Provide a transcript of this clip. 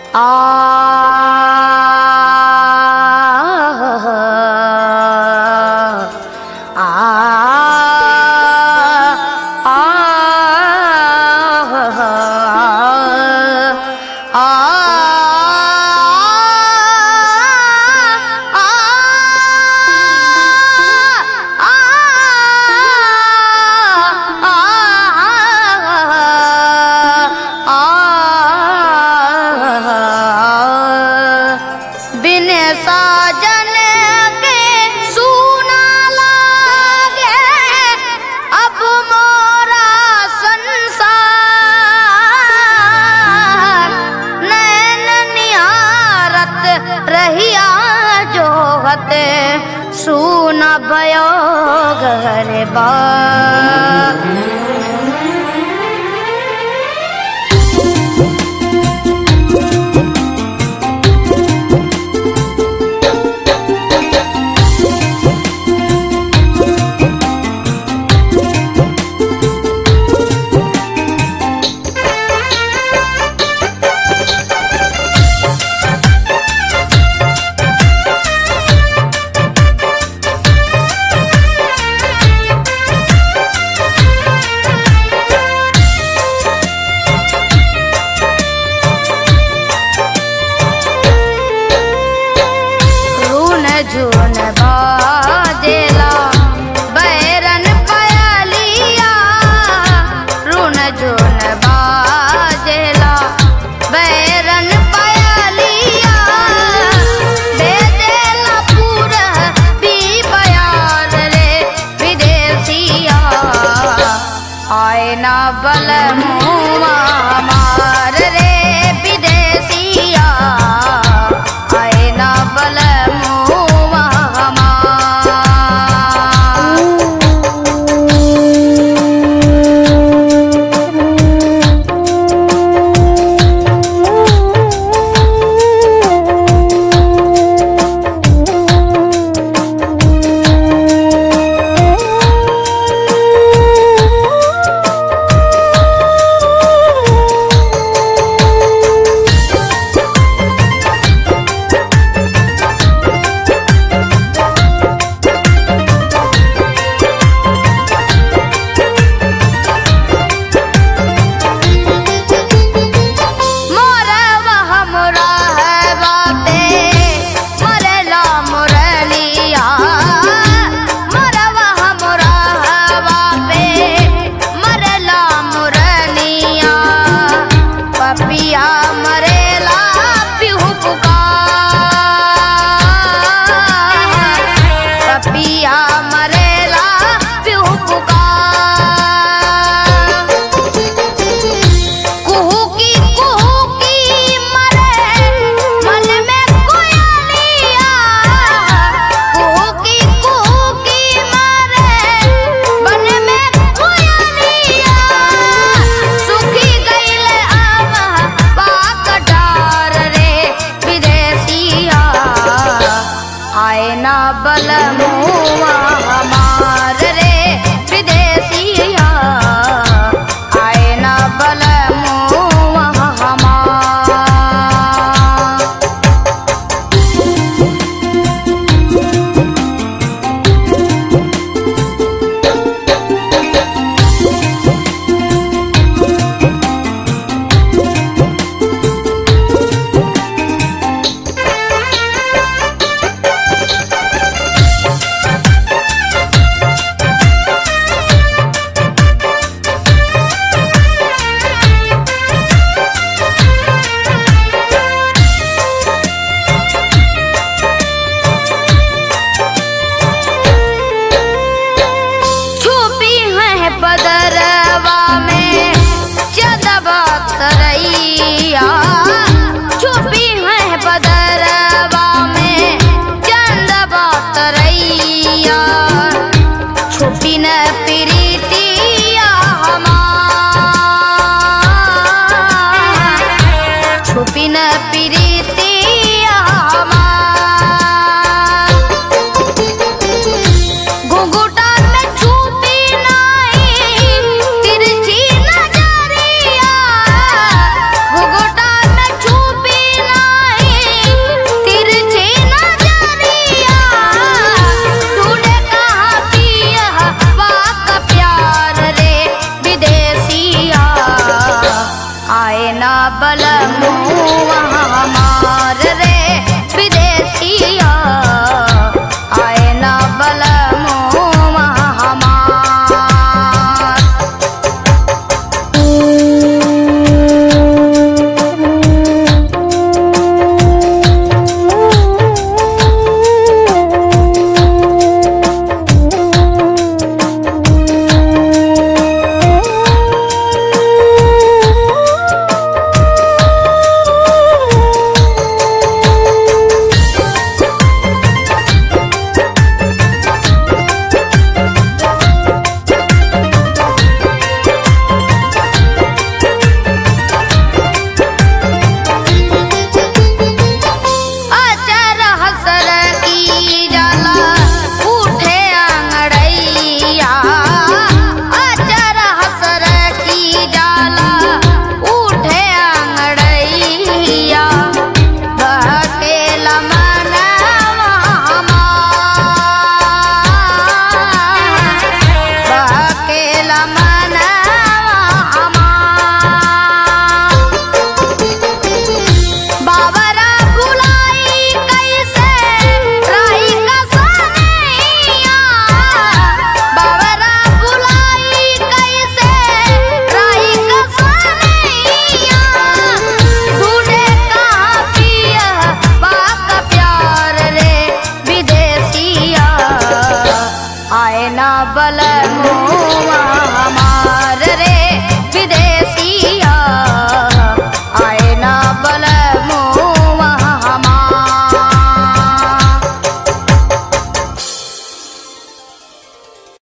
बिन साजन के सूना लागे अब मोरा संसार नैन निहारत रहिया जोहत सूना भयो घर बा रून झून बाजेला बैरन पयलिया रून झून बाजेला बैरन पयलिया दे देला पूर भी बयार रे विदेशिया आए ना बल मुआ मार रे विदेशिया आए ना बल मुआ मार मोरवा हमरा है बाते मरला मुरलिया मोरवा हमरा है बापे मरला मुरलिया पपिया मरेला पिहु पुकार पपिया मरेला पिहु पुकार कुहू की कुहू की मरे मन में कोयलिया कुहू की कुहू की मरे मन में कोयलिया सुखी गईले अब पाकटार रे विदेशिया आए ना बल मुआ हमार रे विदेशिया आए ना बल मुआ हमार छुपी है बदरवा में चदबा तरैया छुपी है बदरवा में चंदबा तरैया छुपी न प्रीतिया हमार छुपी न प्रीतिया हमार घुंघुटा में छुपी नहीं तिरछी नजरिया घुंघुटा में छुपी बल मुआ